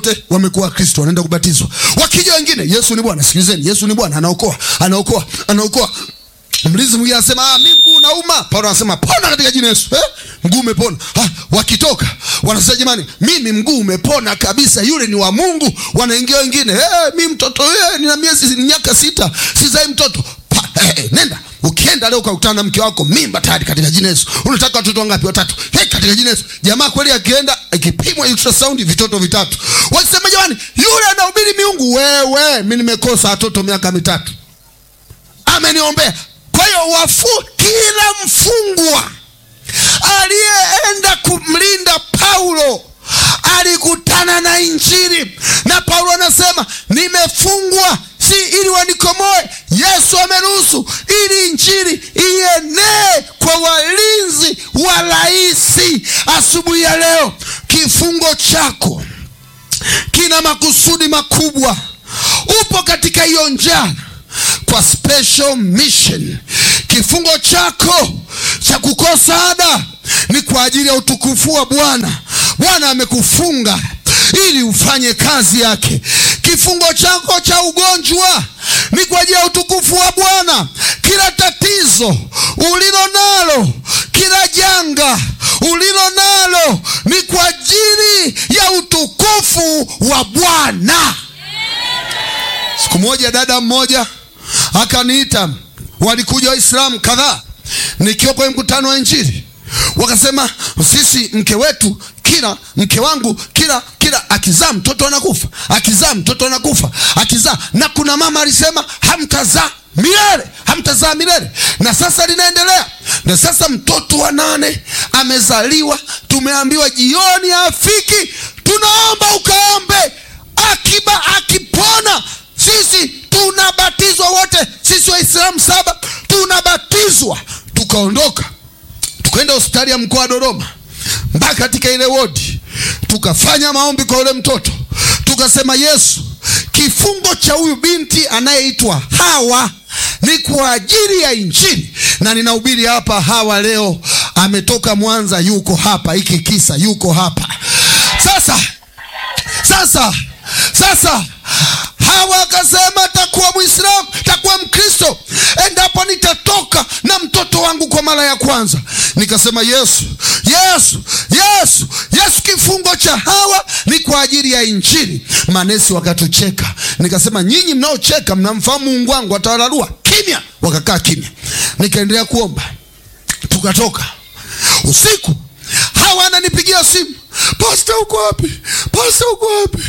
wote wamekuwa Kristo, wanaenda kubatizwa. Wakija wengine, Yesu ni Bwana. Sikilizeni, Yesu ni Bwana, anaokoa, anaokoa, anaokoa. Mlinzi mwingine anasema ah, mimi mguu unauma. Paulo anasema pona katika jina Yesu. Eh? Mguu umepona. Ah, wakitoka wanasema jamani, mimi mguu umepona kabisa, yule ni wa Mungu. Wanaingia wengine, eh, mimi mtoto eh, nina miezi miaka sita, sizai mtoto. Pa, eh, eh, nenda ukienda leo ukakutana na mke wako mimba tayari katika jina Yesu. Unataka watoto wangapi? Watatu. Hey, katika jina Yesu. Jamaa kweli akienda ikipimwa ultrasound vitoto vitatu. Wasema jamani, yule anahubiri miungu. Wewe, mimi nimekosa watoto miaka mitatu. Ameniombea. Kwa hiyo wafu kila mfungwa aliyeenda kumlinda Paulo alikutana na Injili, na Paulo anasema nimefungwa si ili wanikomoe. Yesu ameruhusu ili Injili ienee kwa walinzi wa raisi. Asubuhi ya leo, kifungo chako kina makusudi makubwa. Upo katika hiyo njana kwa special mission. Kifungo chako cha kukosa ada ni kwa ajili ya utukufu wa Bwana. Bwana amekufunga ili ufanye kazi yake. Kifungo chako cha ugonjwa ni kwa ajili ya utukufu wa Bwana. Kila tatizo ulilo nalo, kila janga ulilo nalo ni kwa ajili ya utukufu wa Bwana. Siku moja dada mmoja akaniita, walikuja Waislamu kadhaa nikiwa kwenye mkutano wa Injili, wakasema sisi mke wetu kila mke wangu kila kila akizaa mtoto anakufa, akizaa mtoto anakufa, akizaa. Na kuna mama alisema hamtazaa milele, hamtazaa milele, na sasa linaendelea. Na sasa mtoto wa nane amezaliwa, tumeambiwa jioni afiki, tunaomba ukaombe, akiba akipona sisi tunabatizwa wote, sisi Waislamu saba tunabatizwa. Tukaondoka tukaenda hospitali ya mkoa wa Dodoma mpaka katika ile wodi, tukafanya maombi kwa yule mtoto, tukasema Yesu, kifungo cha huyu binti anayeitwa Hawa ni kwa ajili ya Injili, na ninahubiri hapa. Hawa leo ametoka Mwanza, yuko hapa, hiki kisa yuko hapa sasa. Sasa sasa Hawa akasema takuwa Mwislamu, takuwa Mkristo endapo nitatoka na mtoto wangu kwa mara ya kwanza. Nikasema Yesu, Yesu, Yesu, Yesu, kifungo cha Hawa ni kwa ajili ya Injili. Manesi wakatucheka, nikasema nyinyi mnaocheka mnamfahamu Mungu wangu, atawararua. Kimya, wakakaa kimya. Nikaendelea kuomba, tukatoka usiku. Hawa ananipigia simu Pasta, uko wapi? Pasta, uko wapi?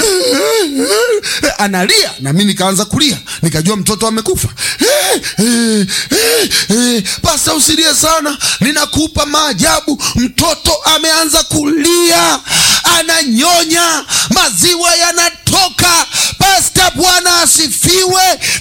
Analia na mimi nikaanza kulia, nikajua mtoto amekufa. Pasta, usilie sana, ninakupa maajabu. Mtoto ameanza kulia, ananyonya, maziwa yanatoka. Pasta, Bwana asifiwe.